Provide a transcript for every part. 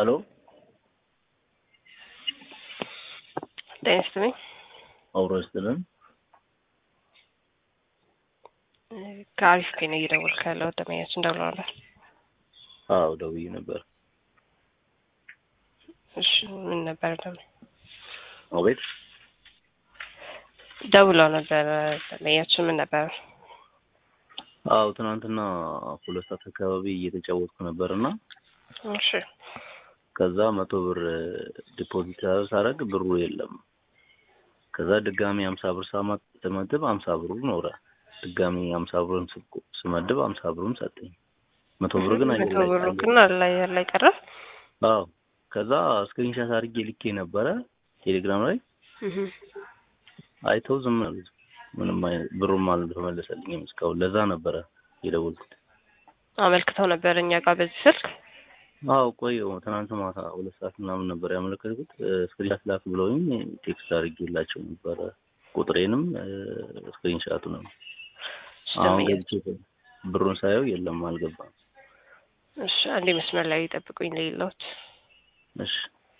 ሄሎ ጤና ይስጥልኝ። አብሮ ይስጥልን። ከአሪፍ ኬን እየደወልክ ያለው ደመኛችን እንደብለዋለን። አዎ ደውዬ ነበር። እሺ ምን ነበር ደግሞ አቤት ደውለው ነበር ደመኛችን ምን ነበር? አዎ ትናንትና ሁለት ሰዓት አካባቢ እየተጫወትኩ ነበር እና እሺ ከዛ መቶ ብር ዲፖዚት ሳደርግ ብሩ የለም። ከዛ ድጋሚ ሀምሳ ብር ሳማ- ስመድብ ሀምሳ ብሩ ኖረ። ድጋሚ ሀምሳ ብሩን ስ- ስመድብ ሀምሳ ብሩን ሰጠኝ። መቶ ብር ግን አየር መቶ ላይ ብሩ ቀረ። ግን አለ አየር ላይ ቀረ። አዎ ከዛ ስክሪንሻት አድርጌ ልኬ ነበረ ቴሌግራም ላይ እህ አይተው ዝም አሉት። ምንም አይነት ብሩም አልተመለሰልኝም እስካሁን። ለዛ ነበረ የደወልኩት። አመልክተው ነበር እኛ ጋር በዚህ ስልክ። አዎ ቆየሁ። ትናንት ማታ ሁለት ሰዓት ምናምን ነበር ያመለከትኩት። ስክሪንሻት ላክ ብለውኝ ቴክስት አድርጌላቸው ነበረ ቁጥሬንም ስክሪንሻቱንም። እሺ አሁን ደመኛ ገብቼ ብሩን ሳየው የለም አልገባም። እሺ አንዴ መስመር ላይ ጠብቁኝ ለሌሎች እሺ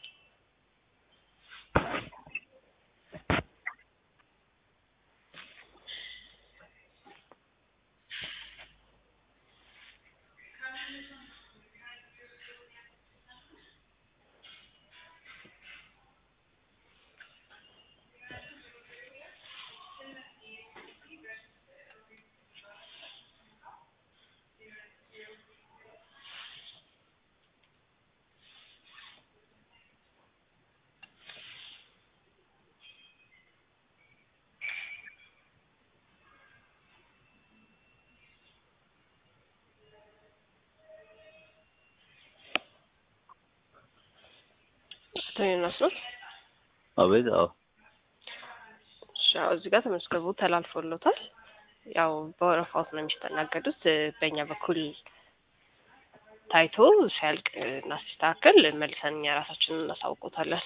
አቶ ዮናስ ነው። አቤት። አዎ እሺ አዎ፣ እዚህ ጋር ተመዝግቦ ተላልፎሎታል። ያው በወረፋውት ነው የሚስተናገዱት። በእኛ በኩል ታይቶ ሲያልቅ እናስተካከል መልሰን እኛ ራሳችንን እናሳውቆታለን።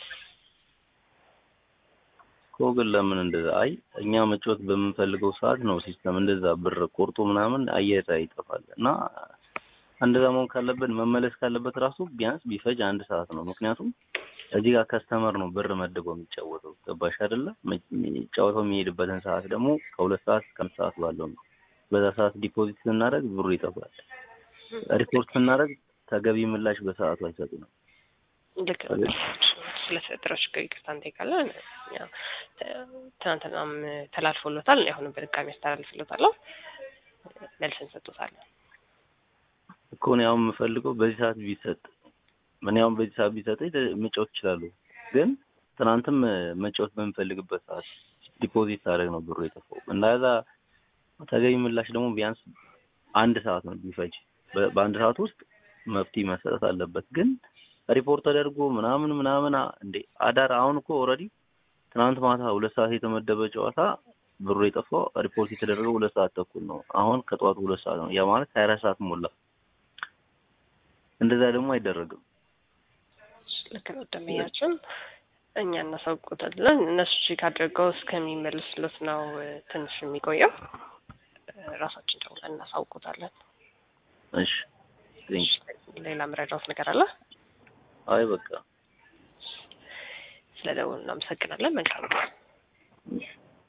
እኮ ግን ለምን እንደዛ? አይ እኛ መጫወት በምንፈልገው ሰዓት ነው ሲስተም እንደዛ ብር ቆርጦ ምናምን አየር ላይ ይጠፋል። እና እንደዛ መሆን ካለበት መመለስ ካለበት ራሱ ቢያንስ ቢፈጅ አንድ ሰዓት ነው። ምክንያቱም እዚህ ጋር ከስተመር ነው ብር መድቦ የሚጫወተው። ገባሽ አይደለ? ጨዋታው የሚሄድበትን ሰዓት ደግሞ ከሁለት ሰዓት እስከ አምስት ሰዓት ባለው ነው። በዛ ሰዓት ዲፖዚት ስናደርግ ብሩ ይጠፋል። ሪፖርት ስናደርግ ተገቢ ምላሽ በሰዓቱ አይሰጡንም። ልክ ነው። ስለተፈጠረው ችግር ይቅርታ እንጠይቃለን። ያው ተ- ትናንትናም ተላልፎሎታል። እኔ አሁንም በድጋሚ አስተላልፍሎታለሁ። መልስ እንሰጡታለን። እኮ እኔ አሁን የምፈልገው በዚህ ሰዓት ቢሰጥ ምን ያሁን በዚህ ሰዓት ቢሰጠኝ መጫወት ይችላሉ። ግን ትናንትም መጫወት በምፈልግበት ሰዓት ዲፖዚት ሳደርግ ነው ብሩ የጠፋው። እንደዛ ተገቢ ምላሽ ደግሞ ቢያንስ አንድ ሰዓት ነው ቢፈጅ። በ- በአንድ ሰዓት ውስጥ መፍትሄ መሰጠት አለበት። ግን ሪፖርት ተደርጎ ምናምን ምናምን አ- እንዴ አዳር አሁን እኮ ኦልሬዲ ትናንት ማታ ሁለት ሰዓት የተመደበ ጨዋታ ብሩ የጠፋው ሪፖርት የተደረገው ሁለት ሰዓት ተኩል ነው። አሁን ከጠዋቱ ሁለት ሰዓት ነው። ያ ማለት ሀያ አራት ሰዓት ሞላ። እንደዛ ደግሞ አይደረግም። ልክ ነው። ደንበኛችን እኛ እናሳውቆታለን። እነሱ ቼክ አድርገው እስከሚመልስለት ነው እ፣ ትንሽ የሚቆየው። እ፣ ራሳችን ደውለን እናሳውቆታለን። እሺ ቴንክ ሌላ መረዳት ነገር አለ? አይ በቃ ስለ ደውል እናመሰግናለን። መልካም ቀን። እሺ